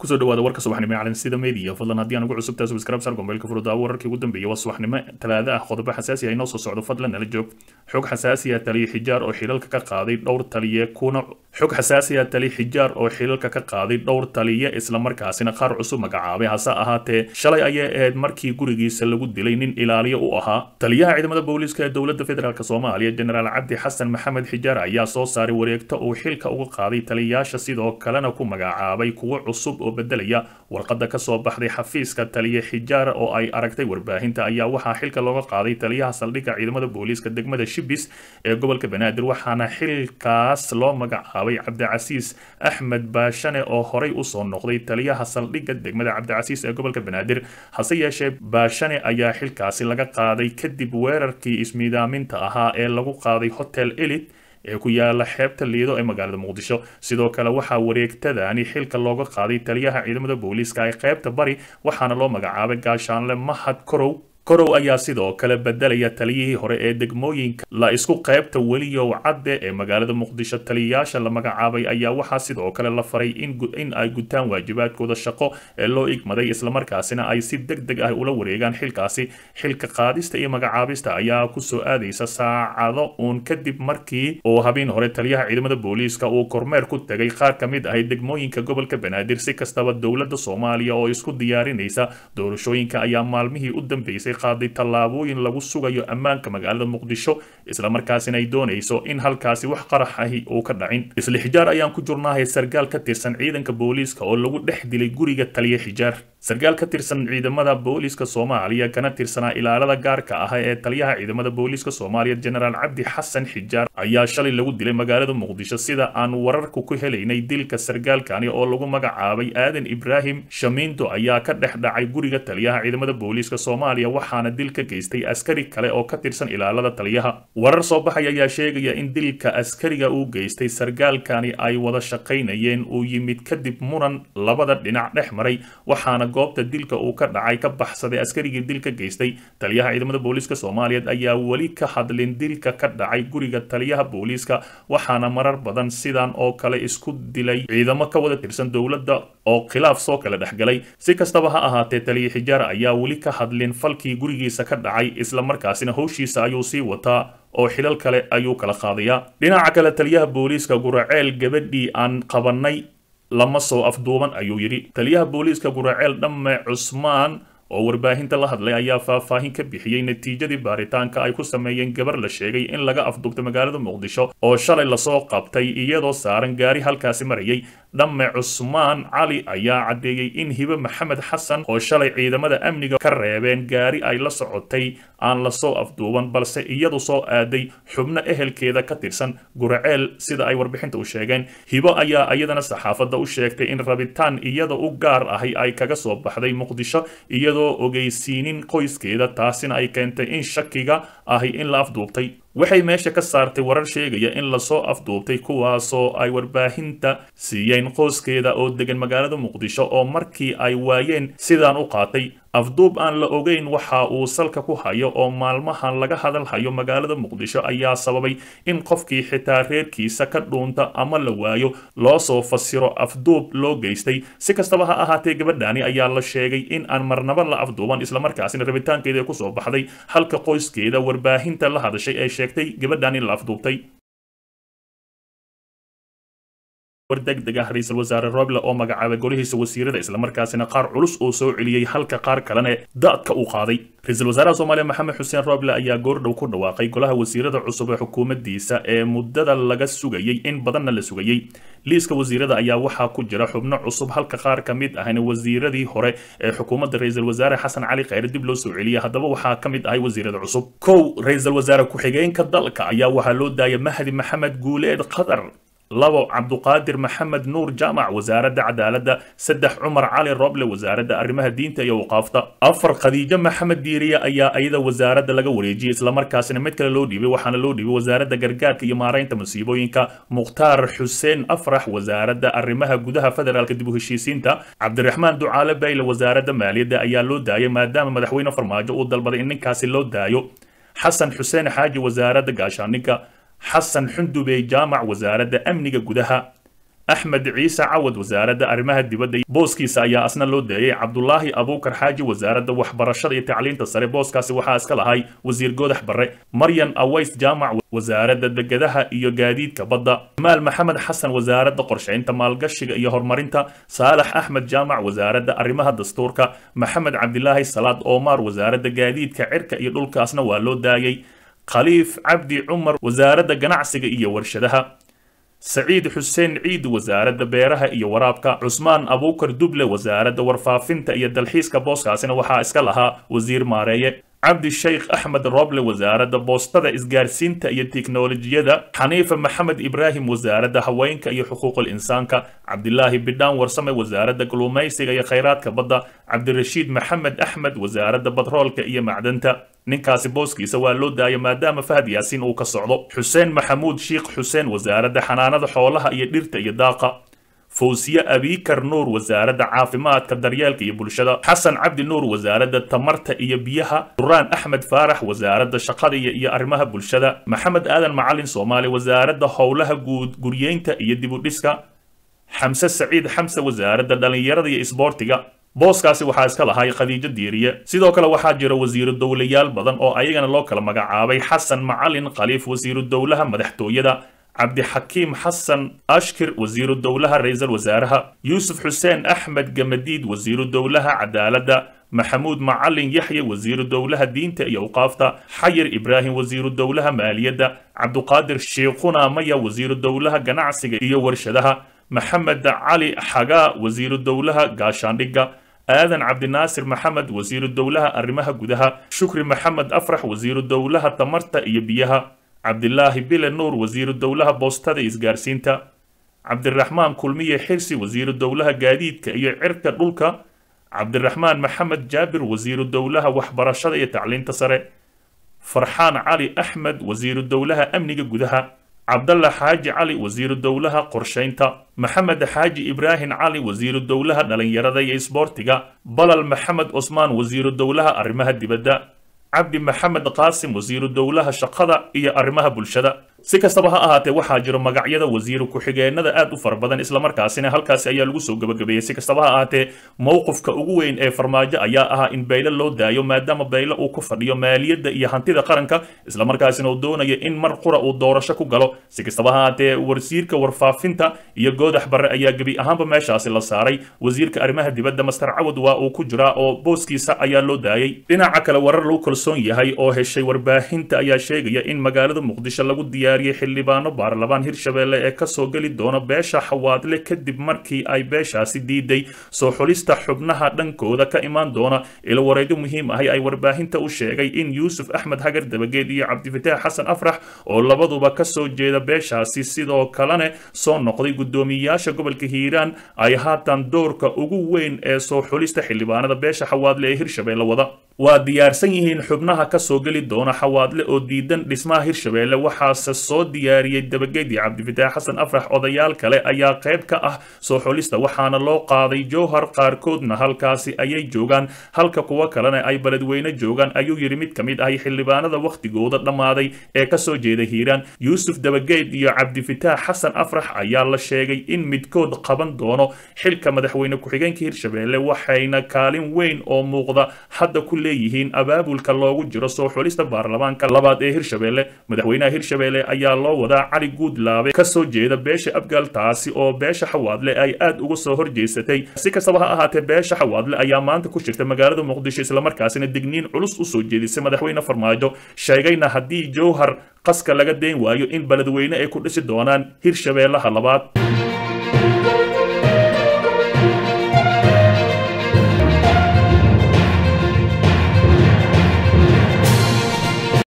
kusoo dhawaada warka subaxnimo ee calansida media fadlan haddii aan ugu cusubtahay subscribe sar gombeelka furudaawo wararkii ugu dambeeyay waa subaxnimo talaada ah qodobo xasaasi ah inoo soo socdo fadlan nala joog xog xasaasi ah taliye xijaar oo xilalka ka qaaday dhowr taliye kuna xog xasaasi ah taliye xijaar oo xilalka ka qaaday dhowr taliye islamarkaasina qaar cusub magacaabay hase ahaatee shalay ayay ahayd markii gurigiisa lagu dilay nin ilaaliyo u ahaa taliyaha ciidamada booliiska ee dowladda federaalk soomaaliya jenaraal cabdi xasan maxamed xijaar ayaa soo saaray wareegto uu xilka uga qaaday taliyayaasha sidoo kalena ku magacaabay kuwo cusub oo bedelaya warqada kasoo baxday xafiiska taliye xijaar oo ay aragtay warbaahinta ayaa waxaa xilka looga qaaday taliyaha saldhigga ciidamada booliiska degmada shibis ee gobolka banaadir waxaana xilkaas loo magacaabay cabdicasiis axmed baashane oo horey usoo noqday taliyaha saldhigga degmada cabdicasiis ee gobolka banaadir hase yeeshee baashane ayaa xilkaasi laga qaaday kadib weerarkii ismiidaaminta ahaa ee lagu qaaday hotel elit ee ku yaala xeebta liido ee magaalada muqdisho sidoo kale waxaa wareegtadani xilka looga qaaday taliyaha ciidamada booliiska ee qeybta bari waxaana loo magacaabay gaashaanle mahad korow korow ayaa sidoo kale bedelaya taliyihii hore ee degmooyinka la isku qaybta weliyow cadde ee magaalada muqdisho taliyayaasha la magacaabay ayaa waxaa sidoo kale la faray in ay gutaan waajibaadkooda shaqo ee loo igmaday islamarkaasina ay si deg deg ah ula wareegaan xilkaasi xilka qaadista iyo magacaabista ayaa kusoo aadaysa saacado uun kadib markii uu habeen hore taliyaha ciidamada booliiska uu kormeer ku tegay qaar ka mid ahay degmooyinka gobolka banaadir si kastaba dowladda soomaaliya oo isku diyaarinaysa doorashooyinka ayaa maalmihii u dambeysay qaaday tallaabooyin lagu sugayo ammaanka magaalada muqdisho islamarkaasina ay doonayso in halkaasi wax qarax ahi uu ka dhacin isla xijaar ayaan ku jurnahay sargaal ka tirsan ciidanka booliiska oo lagu dhex dilay guriga taliye xijaar sargaal ka tirsan ciidamada booliiska soomaaliya kana tirsanaa ilaalada gaarka ah ee taliyaha ciidamada booliiska soomaaliya jenaraal cabdi xasan xijaar ayaa shalay lagu dilay magaalada muqdisho sida aan wararku ku helaynay dilka sargaalkani oo lagu magacaabay aadan ibraahim shamiindo ayaa ka dhex dhacay guriga taliyaha ciidamada booliiska soomaaliya waxaana dil ka geystay askari kale oo ka tirsan ilaalada taliyaha warar soo baxay ayaa sheegaya in dilka askariga uu geystay sargaalkani ay wada shaqaynayeen uu yimid kadib muran labada dhinac dhex maray waxaana goobta dilka uu ka dhacay ka baxsaday askarigii dilka geystay taliyaha ciidamada booliiska soomaaliyeed ayaa weli ka hadlin dilka ka dhacay guriga taliyaha booliiska waxaana marar badan sidan oo kale isku dilay ciidamo ka wada tirsan dowladda oo khilaaf soo kala dhexgalay si kastaba ha ahaatee taliye xijaar ayaa weli ka hadlin falkii gurigiisa ka dhacay islamarkaasina howshiisa ayuu sii wataa oo xilal kale ayuu kala qaadayaa dhinaca kale taliyaha booliiska guraceel gabadhii aan qabanay lama soo afduuban ayuu yidhi taliyaha booliiska guraceel dhamme cusmaan oo warbaahinta la hadlay ayaa faahfaahin ka bixiyey natiijadii baaritaanka ay ku sameeyeen gabar la sheegay in laga afduubtay magaalada muqdisho oo shalay lasoo qabtay iyadoo saaran gaari halkaasi marayay dhamme cusmaan cali ayaa caddeeyey in hibe maxamed xasan oo shalay ciidamada amniga ka reebeen gaari ay la socotay aan lasoo afduuban balse iyadu soo aaday xubno ehelkeeda ka tirsan guraceel sida ay warbixinta u sheegeen hibo ayaa iyadana saxaafadda u sheegtay in rabitaan iyada u gaar ahi ay kaga soo baxday muqdisho iyadoo ogeysiinin qoyskeeda taasina ay keentay in shakiga ahi in la afduubtay waxay meesha ka saartay warar sheegaya in lasoo afduubtay kuwaasoo ay warbaahinta siiyeen qoyskeeda oo degan magaalada muqdisho oo markii ay waayeen sidaan u qaatay afduub aan la ogeyn waxa uu salka ku hayo oo maalmahan laga hadalhayo magaalada muqdisho ayaa sababay in qofkii xitaa reerkiisa ka dhuunta ama la waayo loo soo fasiro afduub loo geystay si kastaba ha ahaatee gabadhani ayaa la sheegay in aan marnaba la afduuban islamarkaasina rabitaankeeda kusoo baxday halka qoyskeeda warbaahinta la hadashay ee sheegtay gabadhan in la afduubtay war degdeg ah ra-iisul wasaare roble oo magacaabay golihiisa wasiirada islamarkaasina qaar culus oo soo celiyey halka qaar kalene daadka uu qaaday ra-iisul wasaaraha soomaaliya maxamed xuseen roble ayaa goordhow ku dhawaaqay golaha wasiirada cusub ee xukuumaddiisa ee muddada laga sugayey in badanna la sugayey liiska wasiirada ayaa waxaa ku jira xubno cusub halka qaar ka mid ahna wasiiradii hore ee xukuumadda ra-iisul wasaare xasan cali kheyre dib loo soo celiyay haddaba waxaa ka mid ahay wasiirada cusub kow ra-iisul wasaare ku-xigeenka dalka ayaa waxaa loo daayay mahdi maxamed guuleed qatar labo cabduqaadir maxamed nuur jaamac wasaaradda cadaaladda saddex cumar cali roble wasaaradda arrimaha diinta iyo waqaafta afar khadiijo maxamed diiriye ayaa ayada wasaaradda laga wareejiyey islamarkaasina mid kale loo dhiibay waxaana loo dhiibay wasaaradda gargaarka iyo maaraynta musiibooyinka mukhtaar xuseen afrax wasaaradda arrimaha gudaha federaalka dib u heshiisiinta cabdiraxmaan ducaale bayle wasaaradda maaliyadda ayaa loo daayay maadaama madaxweyne farmaajo uu dalbaday in ninkaasi loo daayo xasan xuseen xaaji wasaaradda gaashaaninka xasan xundubey jaamac wasaaradda amniga gudaha axmed ciise cawad wasaaradda arrimaha dibadda booskiisa ayaa asna loo daayay cabdulaahi abuukar xaaji wasaaradda waxbarashada iyo tacliinta sare booskaasi waxaa iska lahay wasiir goodax barre maryan aways jaamac wasaaradda degadaha iyo gaadiidka badda maal maxamed xasan wasaaradda qorshaynta maalgashiga iyo horumarinta saalax axmed jaamac wasaaradda arrimaha dastuurka maxamed cabdilaahi salaad oomaar wasaaradda gaadiidka cirka iyo dhulkaasna waa loo daayay khaliif cabdi cumar wasaaradda ganacsiga iyo warshadaha saciid xuseen ciid wasaaradda beeraha iyo waraabka cusmaan abuukar duble wasaaradda warfaafinta iyo dalxiiska booskaasina waxaa iska lahaa wasiir maareeye cabdi sheikh axmed roble wasaaradda boostada isgaarsiinta iyo tiknolojiyada xaniifa maxamed ibraahim wasaaradda haweenka iyo xuquuqul insaanka cabdilaahi bidhaan warsame wasaaradda kalluumaysiga iyo khayraadka badda cabdirashiid maxamed axmed wasaaradda batroolka iyo macdanta ninkaasi booskiisa waa loo daaya maadaama fahad yaasiin uu ka socdo xuseen maxamuud shiikh xuseen wasaaradda xanaanada xoolaha iyo dhirta iyo daaqa fawsiye abiikar nuur wasaaradda caafimaadka daryeelka iyo bulshada xasan cabdi nuur wasaaradda tamarta iyo biyaha duraan axmed faarax wasaaradda shaqada iyo arrimaha bulshada maxamed aadan macalin soomaali wasaaradda howlaha guud guryeynta iyo dibudhiska xamse saciid xamse wasaaradda dhallinyarada iyo isboortiga booskaasi waxaa iska lahay khadiijo diiriye sidoo kale waxaa jira wasiiru dowlayaal badan oo ayagana loo kala magacaabay xasan macalin khaliif wasiiru dowlaha madaxtooyada cabdixakiim xasan ashkir wasiiru dowlaha ra-iisul wasaaraha yuusuf xuseen axmed gamadiid wasiiru dowlaha cadaaladda maxamuud macalin yaxye wasiiru dowlaha diinta iyo awqaafta xayir ibraahim wasiiru dowlaha maaliyadda cabduqaadir shiikhuna maya wasiiru dowlaha ganacsiga iyo warshadaha maxamed cali xagaa wasiiru dowlaha gaashaandhigga aadan cabdinaasir maxamed wasiiru dowlaha arrimaha gudaha shukri maxamed afrax wasiiru dowlaha tamarta iyo biyaha cabdilaahi bile nuur wasiiru dowlaha boostada isgaarsiinta cabdiraxmaan kulmiye xirsi wasiiru dowlaha gaadiidka iyo cirka dhulka cabdiraxmaan maxamed jaabir wasiiru dowlaha waxbarashada iyo tacliinta sare farxaan cali axmed wasiiru dowlaha amniga gudaha cabdalla xaaji cali wasiiru dowlaha qorshaynta maxamed xaaji ibraahim cali wasiiru dowlaha dhalinyarada iyo isboortiga balal maxamed cusmaan wasiiru dowlaha arrimaha dibadda cabdi maxamed qaasim wasiiru dowlaha shaqada iyo arrimaha bulshada si kastaba ha ahaatee waxaa jiro magacyada wasiiru ku-xigeenada aad u fara badan islamarkaasina halkaasi ayaa lagu soo gabagabeeyey si kastaba ha ahaatee mowqifka ugu weyn ee farmaajo ayaa ahaa in bayle loo daayo maadaama bayle uu ku fadhiyo maaliyadda iyo hantida qaranka islamarkaasina uu doonayo in mar qura uu doorasho ku galo si kastaba ha ahaatee wasiirka warfaafinta iyo goodax barre ayaa gebi ahaanba meeshaasi la saaray wasiirka arrimaha dibadda master cawad waa uu ku jiraa oo booskiisa ayaa loo daayay dhinaca kale warar lagu kalsoon yahay oo heshay warbaahinta ayaa sheegaya in magaalada muqdisho lagu diyaar xildhibaano baarlamaan hirshabeelle ee kasoo geli doona beesha xawaadle kadib markii ay beeshaasi diiday soo xulista xubnaha dhankooda ka imaan doona ilo wareegyo muhiim ahi ay warbaahinta u sheegay in yuusuf axmed hagar dabageed iyo cabdifataax xasan afrax oo labaduba kasoo jeeda beeshaasi sidoo kalene soo noqday guddoomiyayaasha gobolka hiiraan ay haatan doorka ugu weyn ee soo xulista xildhibaanada beesha xawaadle ee hirshabeelle wada waa diyaarsan yihiin xubnaha kasoo geli doona xawaadle oo diidan dhismaha hirshabeelle waxaase soo diyaariyey dabageed iyo cabdifataax xasan afrax odayaal kale ayaa qayb ka ah soo xulista waxaana loo qaaday jowhar qaarkoodna halkaasi ayay joogaan halka kuwo kalena ay beledweyne joogaan ayuu yidhi mid ka mid ahi xildhibaanada wakhtigooda dhammaaday ee kasoo jeeda hiiraan yuusuf dabageed iyo cabdifataax xasan afrax ayaa la sheegay in midkood qaban doono xilka madaxweyne ku-xigeenka hirshabeelle waxayna kaalin weyn oo muuqda hadda ku leeyihiin abaabulka loogu jiro soo xulista baarlamaanka labaad ee hirshabeelle madaxweynaha hirshabeelle ayaa loo wadaa cali guudlaabe kasoo jeeda beesha abgaal taasi oo beesha xawaadle ay aad uga soo horjeysatay si kastaba ha ahaatee beesha xawaadle ayaa maanta ku jirta magaalada muqdisho islamarkaasina digniin culus usoo jeedisay madaxweyne farmaajo sheegayna haddii jowhar qaska laga dayn waayo in beledweyne ay ku dhisi doonaan hirshabeellaha labaad